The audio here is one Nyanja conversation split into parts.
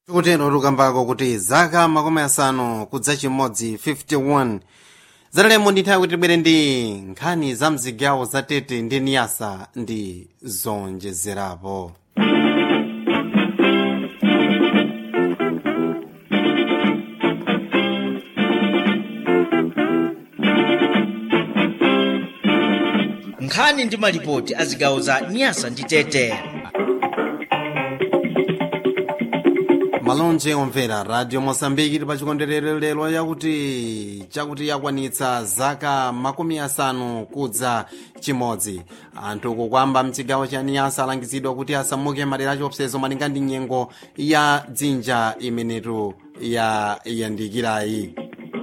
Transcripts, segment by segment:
tikutero tukambako kuti zaka makumi asanu kudza chimodzi 51 zatalemo ndi nthawi kuti tibwere ndi nkhani za mzigawo za tete ndi niyasa ndi zonjezerapo nkhani ndi malipoti a zigawo za nyasa ndi tete malonje omvera radio mosambiki tili pa chikondwerero lero yakuti chakuti yakwanitsa zaka makumi asanu kudza chimodzi anthu kukwamba mchigawo cha niyasa alangizidwa kuti asamuke madera achiopsezo malinga ndi nyengo ya dzinja imenetu yayandikirayi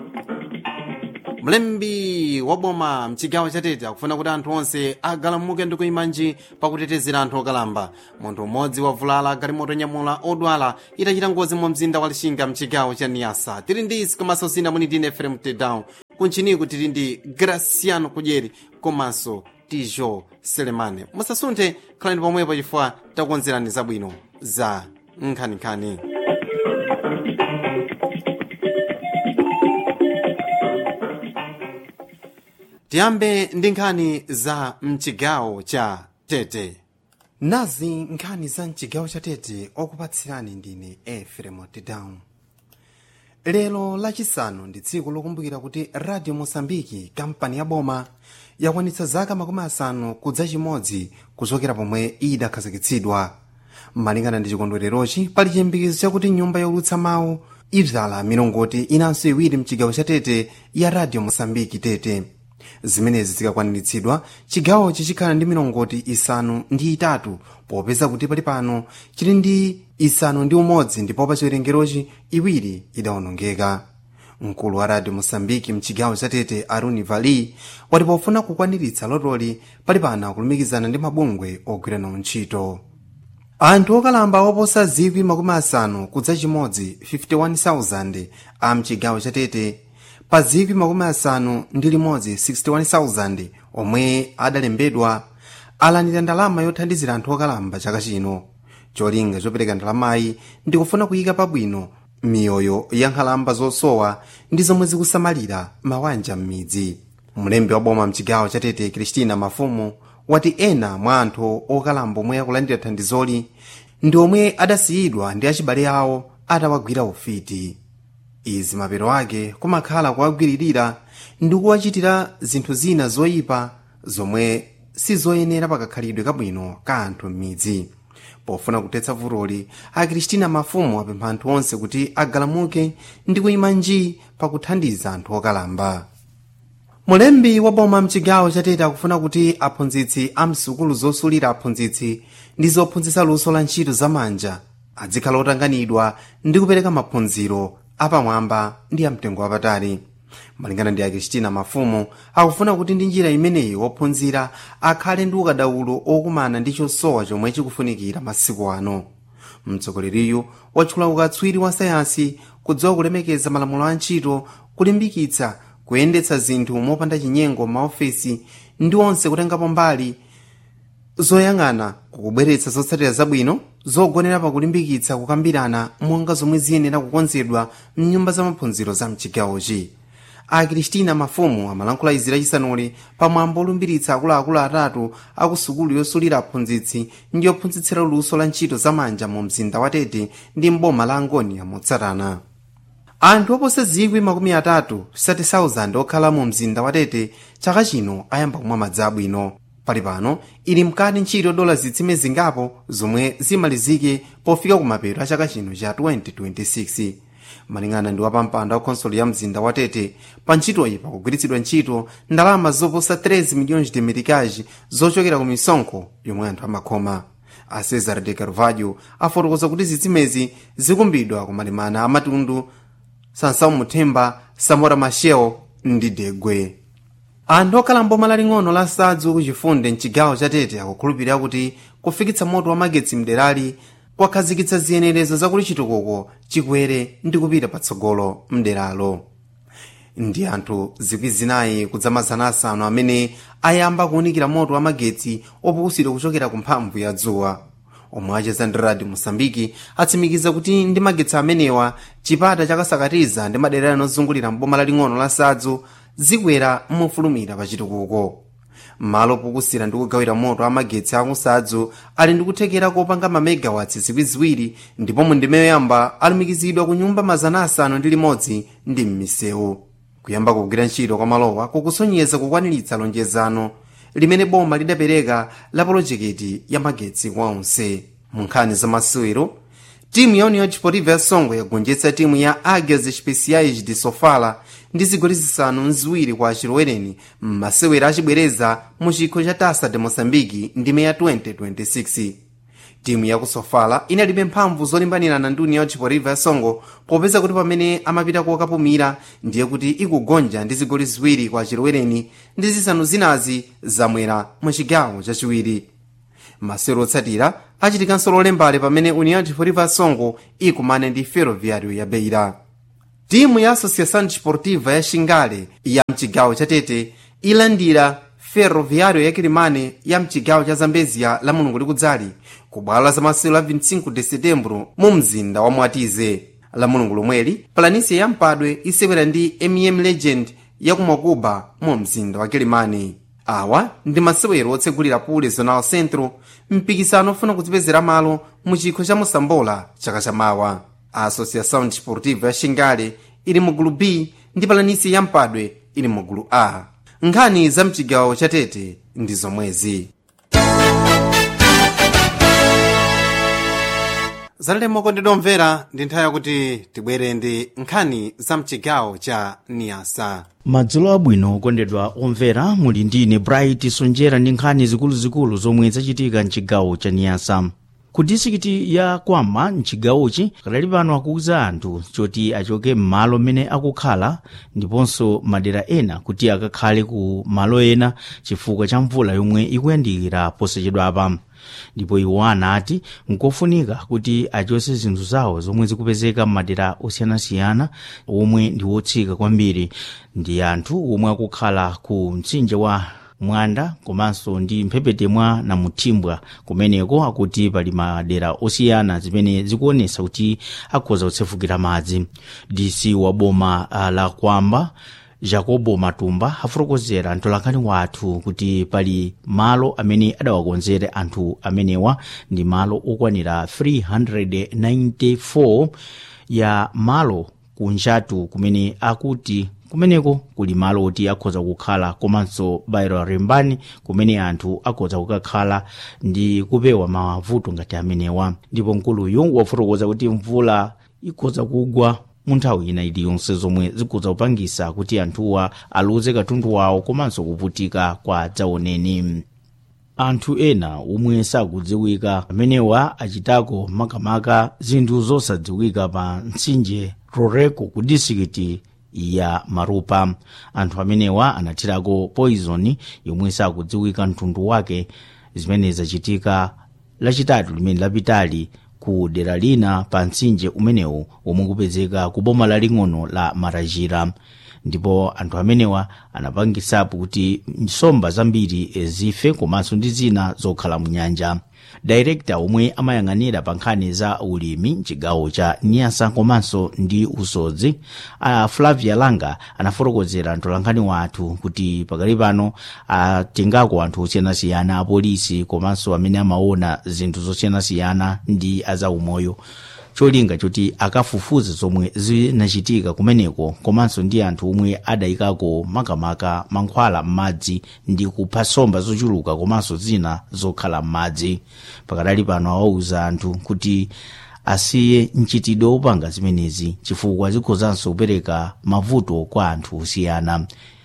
mlembi wa boma mchigawo chatete akufuna kuti anthu onse agalamuke ndi kuyimanji pakutetezera anthu okalamba munthu mmodzi wavulala galimoto nyamula odwala itachita ngozi mu mzinda wa lixinga mchigawo cha niyasa tili ndi isi komanso sina muni ndine efrem tedown kunchiniku tili ndi graciano kudyeri komanso tijo selemane musasunthe khalani pomwepo chifukwa takukonzerani zabwino za nkhaninkhani tiyambe ndi nkhani za mchigawo cha tete nazi nkhani za mchigawo cha tete okupatsirani ndine efrem tedown lero lachisanu ndi tsiku lokumbukira kuti radio mosambiki kampani ya boma yakwanitsa zaka makumi asanu kudza chimodzi kuchokera pomwe idakhazikitsidwa malingana ndi chikondwererochi pali chiyembekezo chakuti nyumba youlutsa mawu idzala milongoti inanso iwiri mchigawo cha tete ya radio mosambiki tete zimenezi zikakwaniritsidwa chigawochi chikhala ndi milongoti isanu ndi itatu popeza kuti pali pano chili ndi isanu ndi umodzi ndipo pa chiwerengerochi iwiri idawonongeka mkulu wa radio mosambiki mchigawo cha tete aruni vali wati pofuna kukwaniritsa lotoli pali pano kulumikizana ndi mabungwe ogwirana ntchito anthu okalamba oposa zikwi makumi asanu kudza chimodzi 51,000 a mchigawo cha tete pa zikwi makumi asanu ndi limodzi 61,000 omwe adalembedwa alandira ndalama yothandizira anthu okalamba chaka chino cholinga chopereka ndalamayi ndi kufuna kuyika pabwino miyoyo ya nkhalamba zosowa ndi zomwe zikusamalira mabanja m'midzi mlembi wa boma mchigawo cha tete kristina mafumu wati ena mwa anthu okalamba omwe akulandira thandizoli ndi omwe adasiyidwa ndi achibale awo atawagwira ufiti izi mapero ake kumakhala kuwagwiririra ndi kuwachitira zinthu zina zoyipa zomwe sizoyenera pakakhalidwe kabwino ka anthu m'midzi pofuna kuthetsa vutoli akristina mafumu apempha anthu onse kuti agalamuke ndi kuyima nji pakuthandiza anthu okalamba mulembi wa boma mchigawo chatete akufuna kuti aphunzitsi a msukulu zosulira aphunzitsi ndi zophunzitsa luso la ntchito zamanja adzikhala otanganidwa ndi kupereka maphunziro apamwamba ndi amtengo wapatali malingana ndi akristina mafumu akufuna kuti ndi njira imeneyi wophunzira akhale ndi ukadaulo okumana ndi chosowa chomwe chikufunikira masiku ano mtsogoleriyu watchula ukatswiri wa sayansi kudziwa kulemekeza malamulo a ntchito kulimbikitsa kuyendetsa zinthu mopanda chinyengo m'maofesi ndi onse kutengapo mbali zoyang'ana kukubweretsa zotsatira zabwino zogonera pakulimbikitsa kukambirana monga zomwe ziyenera kukonzedwa mnyumba za maphunziro za mchigawochi akristina mafumu amalankhula izi lachisanuli pamwambo olumbiritsa akuluakulu atatu aku sukulu yosulira aphunzitsi ndi yophunzitsira luso la ntchito zamanja mu mzinda wa tete ndi mboma la angonia motsatana anthu oposa zikwi makumi atatu 30,000 okhala mu mzinda wa tete chaka chino ayamba kumwa madzi abwino pali pano ili mkati ntchito dola zitsime zingapo zomwe zimalizike pofika kumapeto a chaka chino cha 2026 malingana ndi wapampando wa khonsolo ya mzinda wa tete pa ntchitoyi pakugwiritsidwa ntchito ndalama zoposa 13 miliyoni de meticage zochokera ku misonkho yomwe anthu amakhoma a cesar de carvalho afotokoza kuti zitsimezi zikumbidwa kumalemana amatundu sansau muthemba samora machel ndi degwe anthu okhala mboma laling'ono la sadzu kuchifunde mchigawo cha tete akukhulupirira kuti kufikitsa moto wa magetsi mderali kwakhazikitsa ziyenerezo zakuti chitukuko chikwere ndi kupita patsogolo mderalo ndi anthu zikwi zinayi kudzamazana asanu amene ayamba kuwunikira moto wa magetsi opukusidwa kuchokera ku mphamvu ya dzuwa omwe acheza ndi radio mosambiki atsimikiza kuti ndi magetsi amenewa chipata chakasakatiza ndi madera anozungulira mboma laling'ono la sadzu zikwera mofulumira pa chitukuko malo pokusira ndi kugawira moto amagetsi akusadzu ali ndi kuthekera kopanga mamegawatsi ziwiriziwiri ndipo mu ndime yoyamba alumikizidwa ku nyumba mazana asanu ndi limodzi ndi m'misewu kuyamba kugwira ntchito kwa malowa kukusonyeza kukwaniritsa lonjezano limene boma lidapereka la polojekiti ya magetsi kwa onse mu nkhani za masewero timu ya union desportiva ya songo yagonjetsa timu ya águias especiais de sofala ndi zigoli zisanu nziwiri kwa achilowereni m'masewero achibwereza mu chikho cha tasa de moçambique ndime ya 2026 timu ya kusofala inalibe mphamvu zolimbanirana ndi union desportiva ya songo popeza kuti pamene amapita kokapumira ndiye kuti ikugonja ndi zigoli ziwiri kwa achilowereni ndi zisanu zinazi zamwera mu chigawo chachiwiri masewero otsatira achitikanso lolembale pamene union desportiva ya songo ikumane ndi ferroviário ya beira timu ya associação desportiva ya xingale ya mchigawo cha tete ilandira ferroviário ya kilimane ya mchigawo cha zambezia la mulungu likudzali ku bwalo la zamasewero la 25 de setembro mu mzinda wa mwatize la mulungu lomweli planisia ya mpadwe isewera ndi mm legend ya kumakuba mu mzinda wa kilimane awa ndi masewero otsegulira pule zonal centro mpikisano ofuna kudzipezera malo mu chikho cha mosambola chaka chamawa a associação desportiva ya xingale ili mu gulu b ndi palanisi ya mpadwe ili mu gulu a nkhani za mchigawo cha tete ndi zomwezi zalemo kondedwa omvera ndi nthawi yakuti tibwere ndi nkhani za mchigawo cha niyasa madzulo abwino okondedwa omvera muli ndine bright sonjera ndi nkhani zikuluzikulu zomwe zachitika mchigawo cha niyasa ku disikiti ya kwama mchigawochi kadali pano akuwuza anthu choti achoke m'malo mmene akukhala ndiponso madera ena kuti akakhale ku malo ena chifukwa cha mvula yomwe ikuyandikira posachedwapa ndipo iwo anati nkofunika kuti achose zinthu zawo zomwe zikupezeka m'madera osiyanasiyana omwe ndi wotsika kwambiri ndi anthu omwe akukhala ku mtsinje wa mwanda komanso ndi mphepete mwa namuthimbwa kumeneko akuti pali madera osiyana zimene zikuonesa kuti akhoza kutsefukira madzi dc wa boma uh, la kwamba jacobo matumba afotokozera mtolankhani wathu kuti pali malo amene adawakonzera anthu amenewa ndi malo okwanira 394 ya malo kunjatu kumene akuti kumeneko kuli malo oti akhoza kukhala komanso bairo rembani kumene anthu akhoza kukakhala ndi kupewa mavuto ngati amenewa ndipo mkuluyu wafotokoza kuti mvula ikhoza kugwa mu nthawi ina iliyonse zomwe zikhoza kupangisa kuti anthuwa aluze katundu wawo komanso kuvutika kwa dzaoneni anthu ena omwe sakudziwika amenewa achitako makamaka zinthu zosadziwika pa mtsinje roreko ku disikiti ya marupa anthu amenewa anathirako poison yomwe sakudziwika mtundu wake zimene zachitika lachitatu limene lapitali ku dera lina pa mtsinje umenewu omwe kupezeka ku boma laling'ono la marajira ndipo anthu amenewa anapangisapo kuti nsomba zambiri zife komanso ndi zina zokhala mu nyanja dairekta omwe amayang'anira pa nkhani za ulimi mchigawo cha nyasa komanso ndi usodzi a flavia langa anafotokozera mtolankhani wathu kuti pakali pano atengako anthu osiyanasiyana apolisi komanso amene amaona zinthu zosiyanasiyana ndi azaumoyo cholinga choti akafufuze zomwe zinachitika kumeneko komanso ndi anthu omwe adayikako makamaka mankhwala m'madzi ndi kupha nsomba zochuluka komanso zina zokhala m'madzi pakadali pano awauza anthu kuti asiye mchitidwe wopanga zimenezi chifukwa zikhozanso kupereka mavuto kwa anthu osiyana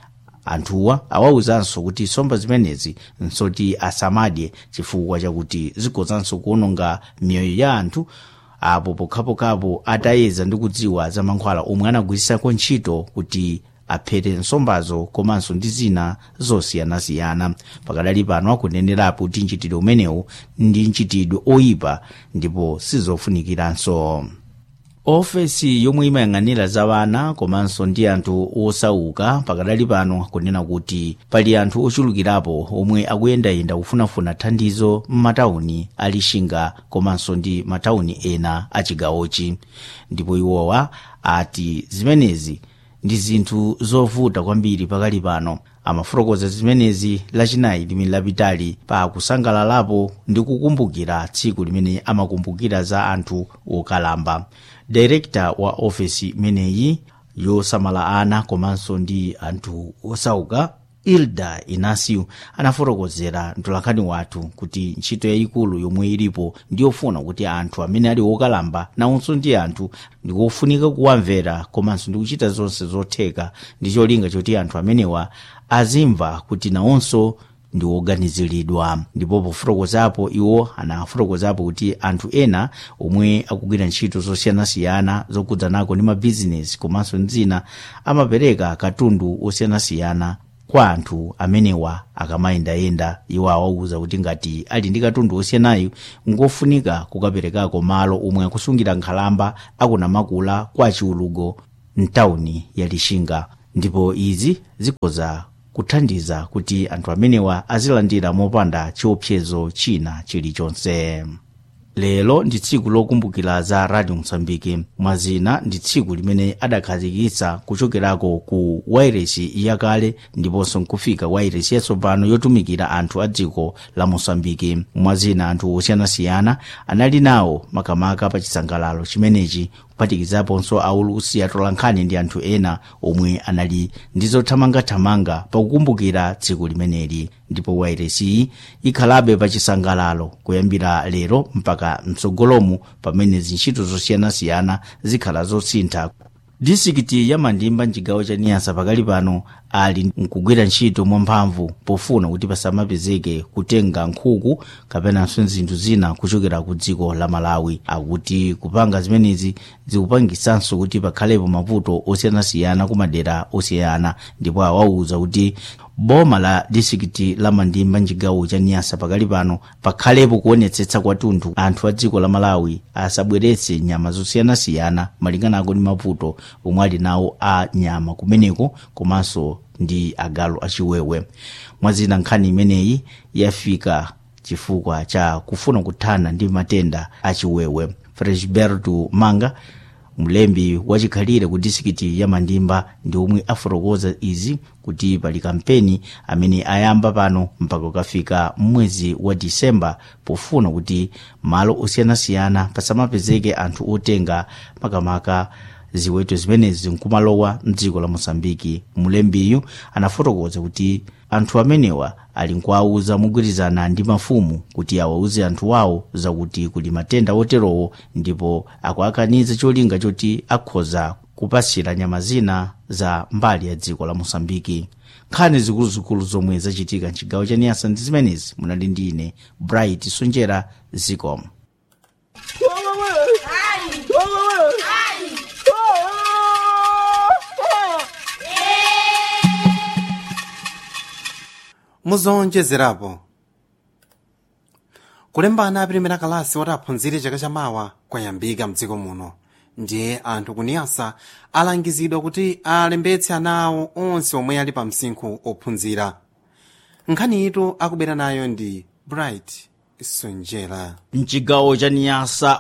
anthuwa awawuzanso kuti nsomba zimenezi nsoti asamadye chifukwa chakuti zikhozanso kuononga miyoyo ya anthu apo pokhapokhapo atayeza ndi kudziwa za mankhwala omwe anagwirisako ntchito kuti aphete nsombazo komanso ndi zina zosiyanasiyana pakadali pano akunenerapo kuti mchitidwe umenewu ndi mchitidwe oyipa ndipo sizofunikiranso ofesi yomwe imayang'anira za vana komanso ndi anthu osauka pakadali pano kunena kuti pali anthu ochulukirapo omwe akuyendayenda kufunafuna thandizo m'matawuni a lixinga komanso ndi matawuni ena a chigawochi ndipo iwowa ati zimenezi ndi zinthu zovuta kwambiri pakali pano amafotokoza zimenezi lachinayi limene lapitali pa kusangalalapo ndi kukumbukira tsiku limene amakumbukira za anthu okalamba direkta wa ofesi imeneyi yosamala ana komanso ndi anthu osauka ilda inasiu anafotokozera mtolankhani wathu kuti ntchito yayikulu yomwe ilipo ndiyofuna kuti anthu amene ali okalamba nawonso ndi anthu ndikofunika kuwamvera komanso ndi kuchita zonse zotheka ndi cholinga choti anthu amenewa azimva kuti nawonso ndi oganiziridwa ndipo pofotokozapo iwo anafotokozapo kuti anthu ena omwe akugwira ntchito zosiyanasiyana zokhudzanako ndi mabizinesi komanso ndi zina amapereka katundu osiyanasiyana kwa anthu amenewa akamayendayenda iwo awauza kuti ngati ali ndi katundu osiyanayo ngofunika kukaperekako malo omwe akusungira nkhalamba akunamakula kwa chiulugo mtawuni ya lixinga ndipo izi zikhoza kuthandiza kuti anthu amenewa azilandira mopanda chiopsezo china chilichonse lero ndi tsiku lokumbukira za radio msambiki mwazina ndi tsiku limene adakhazikitsa kuchokerako ku wairesi yakale ndiponso nkufika wairesi yatsopano yotumikira anthu a dziko la mosambiki mwazina anthu osiyanasiyana anali nawo makamaka pa chisangalalo chimenechi kuphatikizaponso aulusi atolankhani ndi anthu ena omwe anali ndi zothamangathamanga pakukumbukira tsiku limeneli ndipo wairesiyi ikhalabe pa chisangalalo kuyambira lero mpaka mtsogolomu pamene zintchito zosiyanasiyana zikhala zosintha disikiti ya mandimba mchigawo cha niyasa pakali pano ali nkugwira ntchito mwamphamvu pofuna kuti pasamapezeke kutenga nkhuku kapenanso zinthu zina kuchokera ku dziko la malawi akuti kupanga zimenezi zikupangisanso kuti pakhalepo mavuto osiyanasiyana ku madera osiyana ndipo awauza kuti boma la disikiti la mandimba mchigawo cha niyasa pakali pano pakhalepo kuonetsetsa kwathunthu anthu a dziko la malawi asabweretse nyama zosiyanasiyana malinganako ndi mavuto omwe ali nawo a nyama kumeneko komanso ndi agalu achiwewe mwazina nkhani imeneyi yafika chifukwa cha kufuna kuthana ndi matenda achiwewe fresberto manga mlembi wachikhalire ku disikiti ya mandimba ndi omwe afotokoza izi kuti pali kampeni amene ayamba pano mpaka ukafika mwezi wa disemba pofuna kuti malo osiyanasiyana pasamapezeke anthu otenga makamaka ziweto zimenezi nkumalowa mdziko la mosambiki mulembiyu anafotokoza kuti anthu amenewa ali nkuwauza mogwirizana ndi mafumu kuti awauze anthu wawo zakuti kuli matenda oterowo ndipo akuakaniza cholinga choti akhoza kupasira nyama zina za mbali ya dziko la mosambiki nkhani zikuluzikulu zomwe zachitika mchigawo cha niyasa ndi zimenezi munali ndi ine bright sunjera zicom muzonjezerapo kulembana apirimira kalasi woti aphunzire chaka chamawa kwayambika mdziko muno ndiye anthu kuniyasa alangizidwa kuti alembetse ana awo onse omwe ali pa msinkhu ophunzira nkhaniyitu akubera nayo ndi bright sonjera mchigawo cha niyasa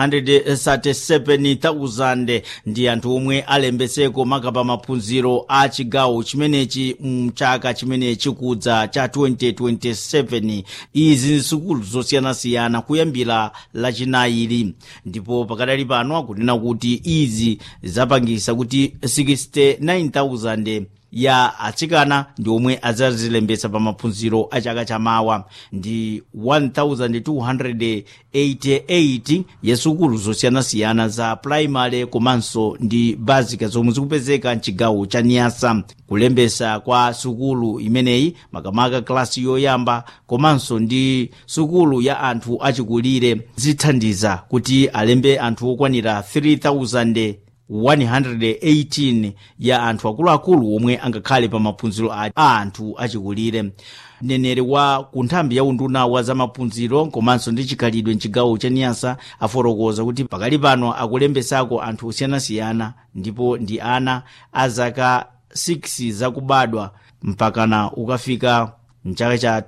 137,000 ndi anthu omwe alembetseko makapa maphunziro a chigawo chimenechi mchaka chimene chikudza cha 2027 izi ndi sukulu zosiyanasiyana kuyambira lachinayili ndipo pakadali pano akunena kuti izi zapangisa kuti 69,000 ya atsikana ndi omwe adzazilembetsa pa maphunziro a chaka chamawa ndi 1288 ya sukulu zosiyanasiyana za primary komanso ndi basic zomwe zikupezeka mchigawo cha niyasa kulembesa kwa sukulu imeneyi makamaka klasi yoyamba komanso ndi sukulu ya anthu achikulire zithandiza kuti alembe anthu okwanira 3000 118 ya anthu akuluakulu omwe angakhale pa maphunziro a anthu achikulire mneneri wa ku nthambi ya unduna wa zamaphunziro komanso ndi chikhalidwe mchigawo cha niyasa afotokoza kuti pakali pano akulembesako anthu osiyanasiyana ndipo ndi ana a zaka 6 zakubadwa mpakana ukafika mchaka cha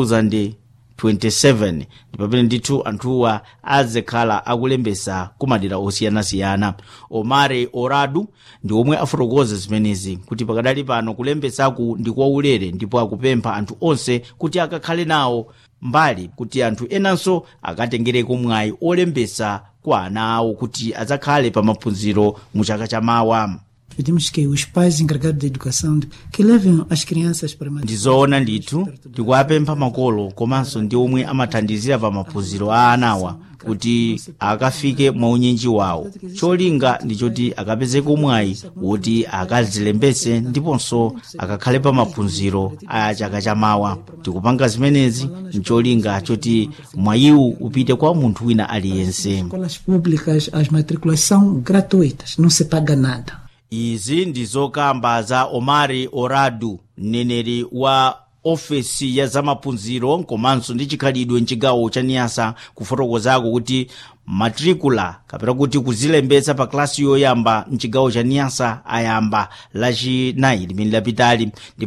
2027 ndi pamene ndithu anthuwa azikhala akulembesa ku madera osiyanasiyana omare oradu ndi omwe afotokoza zimenezi kuti pakadali pano kulembesaku ndi kwaulere ndipo akupempha anthu onse kuti akakhale nawo mbali kuti anthu enanso akatengereko mwayi olembesa kwa ana awo kuti adzakhale pa maphunziro mu chaka cha mawa Pedimos que os pais encarregados da educação que levem as crianças para uma ndizoona ndithu tikuwapempha makolo komanso ndi omwe amathandizira pa maphunziro a anawa kuti akafike mwaunyinji wawo cholinga ndi choti akapezeko mwayi woti akazilembese ndiponso akakhale pa maphunziro a chaka chamawa tikupanga zimenezi ncholinga choti mwayiwu upite kwa munthu wina aliyense escolas públicas, as matrículas são gratuitas, não se paga nada. izi ndi zokamba za omari oradu mneneri wa ofesi ya zamaphunziro komanso ndi chikhalidwe mchigawo cha niyasa kufotokozako kuti matricula kapena kuti kuzilembetsa pa klasi yoyamba mchigawo cha niyasa ayamba lachinayi limene lapitali